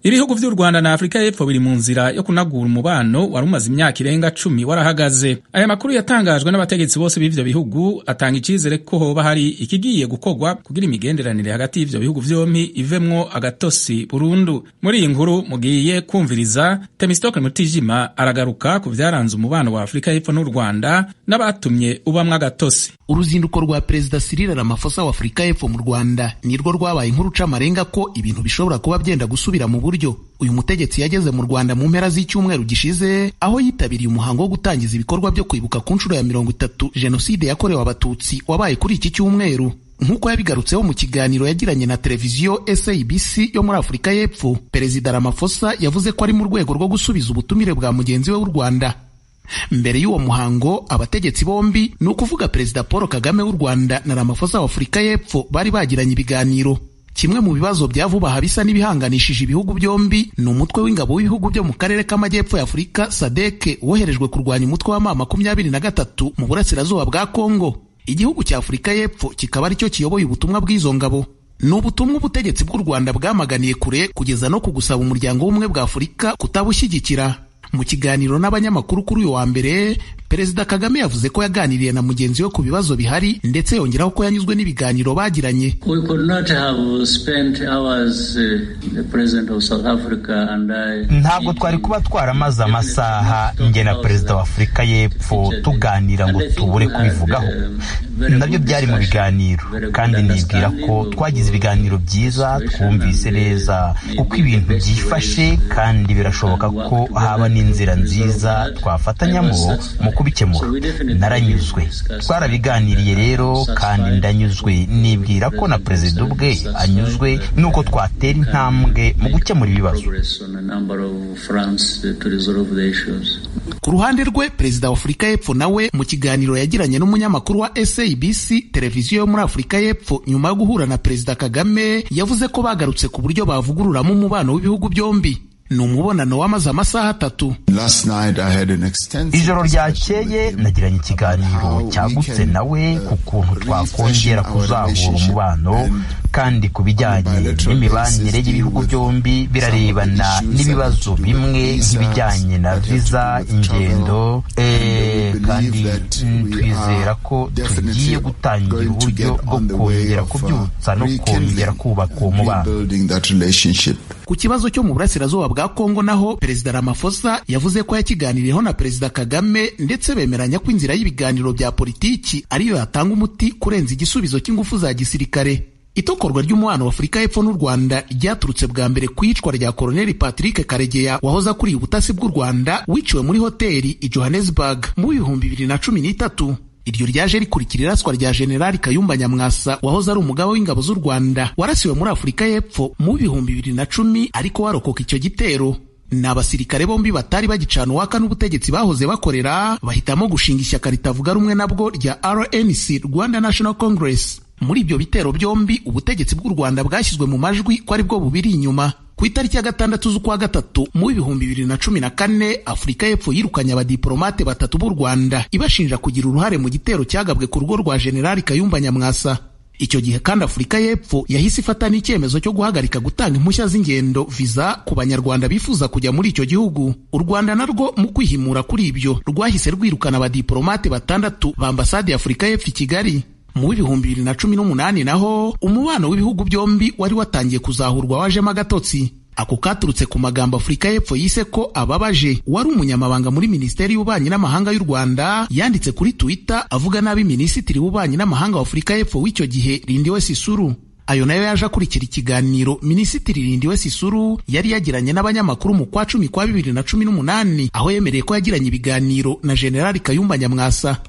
ibihugu vy'u rwanda na afurika y'epfo biri mu nzira yo kunagura umubano wari umaze imyaka irenga cumi warahagaze aya makuru yatangajwe n'abategetsi bose b'ivyo bihugu atanga icizere ko hoba hari ikigiye gukorwa kugira imigenderanire hagati y'ivyo bihugu vyompi ivemwo agatosi burundu muri iyi nkuru mugiye kumviriza temistokle mutijima aragaruka ku vyaranze umubano wa afurika y'epfo n'u rwanda n'abatumye ubamwo agatosi uruzinduko rwa perezida Cyril Ramaphosa wa Afurika y'Epfo mu Rwanda nirwo rwabaye inkuru amarenga ko ibintu bishobora kuba byenda gusubira mu buryo uyu mutegetsi yageze mu Rwanda mu mpera z'icyumweru gishize aho yitabiriye umuhango wo gutangiza ibikorwa byo kwibuka ku nshuro ya mirongo itatu jenoside yakorewe abatutsi wabaye kuri iki cyumweru nk'uko yabigarutseho mu kiganiro yagiranye na televiziyo SABC yo muri Afurika y'Epfo perezida Ramaphosa yavuze ko ari mu rwego rwo gusubiza ubutumire bwa mugenzi we w'u Rwanda mbere y'uwo muhango abategetsi bombi ni ukuvuga perezida paul kagame w'u rwanda na ramaphosa wa afurika y'epfo bari bagiranye ibiganiro kimwe mu bibazo bya vuba aha bisa n'ibihanganishije ibihugu byombi ni umutwe w'ingabo w'ibihugu byo mu karere k'amajyepfo ya afurika sadeke woherejwe kurwanya umutwe wa ma makumyabiri na gatatu mu burasirazuba bwa kongo igihugu cya afurika y'epfo kikaba aricyo kiyoboye ubutumwa bw'izo ngabo ni ubutumwa ubutegetsi bw'u rwanda bwamaganiye kure kugeza no ku gusaba umuryango w'ubumwe bwa afurika kutabushyigikira mu kiganiro n'abanyamakuru kuri uyu wa mbere perezida kagame yavuze ko yaganiriye na mugenzi we ku bibazo bihari ndetse yongeraho ko yanyuzwe n'ibiganiro bagiranye ntabwo twari kuba twaramaze amasaha njye na perezida wa afurika y'epfo tuganira ngo tubure kubivugaho nabyo byari mu biganiro kandi nibwira ko twagize ibiganiro byiza twumvise neza uko ibintu byifashe kandi birashoboka ko haba n'inzira nziza twafatanyamo mu kubikemura naranyuzwe twarabiganiriye rero kandi ndanyuzwe nibwira ko na perezida ubwe anyuzwe nuko twatera intambwe mu gukemura ibibazo ku ruhande rwe perezida wa afurika y'epfo nawe mu kiganiro yagiranye n'umunyamakuru wa sabc televiziyo yo muri afurika y'epfo nyuma yo guhura na perezida kagame yavuze ko bagarutse ku buryo bavugururamo umubano w'ibihugu byombi ni umubonano wamaze amasaha atatu ijoro ryakeye nagiranye ikiganiro cyagutse nawe ku kuntu twakongera kuzahura umubano kandi ku bijyanye n'imibanire y'ibihugu byombi birarebana n'ibibazo bimwe nk'ibijyanye na viza ingendo kandi twizera ko tugiye gutangira uburyo bwo kongera kubyutsa no kongera kubaka uwo mubano ku kibazo cyo mu burasirazuba bwa kongo naho perezida ramaphosa yavuze ko yakiganiriyeho na perezida kagame ndetse bemeranya ko inzira y'ibiganiro bya politiki ariyo yatanga umuti kurenza igisubizo cy'ingufu za gisirikare itokorwa ry'umubano wa afurika y'epfo n'u rwanda ryaturutse bwa mbere ku iyicwa rya koloneli patrick karegeya wahoze akuriye ubutasi bw'u rwanda wiciwe muri hoteli i johannesburg mu bihumbi bibiri na cumi n'itatu iryo ryaje rikurikira iraswa rya generali kayumba nyamwasa wahoze ari umugaba w'ingabo z'u rwanda warasiwe muri afurika y'epfo mu bihumbi bibiri na cumi ariko warokoka icyo gitero ni abasirikare bombi batari bagicana uwaka n'ubutegetsi bahoze bakorera bahitamo gushinga ishyaka ritavuga rumwe nabwo rya rnc rwanda national congress muri ibyo bitero byombi ubutegetsi bw'u rwanda bwashyizwe mu majwi ko ari bwo bubiri inyuma ku itariki ya gatandatu z'ukwa gatatu mu bihumbi bibiri na cumi na kane afurika y'epfo yirukanye abadiporomate batatu b'u rwanda ibashinja kugira uruhare mu gitero cyagabwe ku rugo rwa generali kayumba nyamwasa icyo gihe kandi afurika y'epfo yahise ifata n'icyemezo cyo guhagarika gutanga impushya z'ingendo viza ku banyarwanda bifuza kujya muri icyo gihugu u rwanda narwo mu kwihimura kuri ibyo rwahise rwirukana abadiporomate batandatu ba ambasade ya afurika y'epfo i kigali mu w'ibihumbi bibiri na cumi n'umunani naho umubano w'ibihugu byombi wari watangiye kuzahurwa wajemo agatotsi ako katurutse ku magambo afurika y'epfo yise ko ababaje wari umunyamabanga muri minisiteri y'ububanyi n'amahanga y'u rwanda yanditse kuri twitter avuga nabi minisitiri w'ububanyi n'amahanga wa afurika y'epfo w'icyo gihe rindiwe sisuru ayo nayo yaje akurikira ikiganiro minisitiri rindiwe sisuru yari yagiranye n'abanyamakuru mu kwa cumi kwa bibiri na cumi n'umunani aho yemereye ko yagiranye ibiganiro na generali kayumba nyamwasa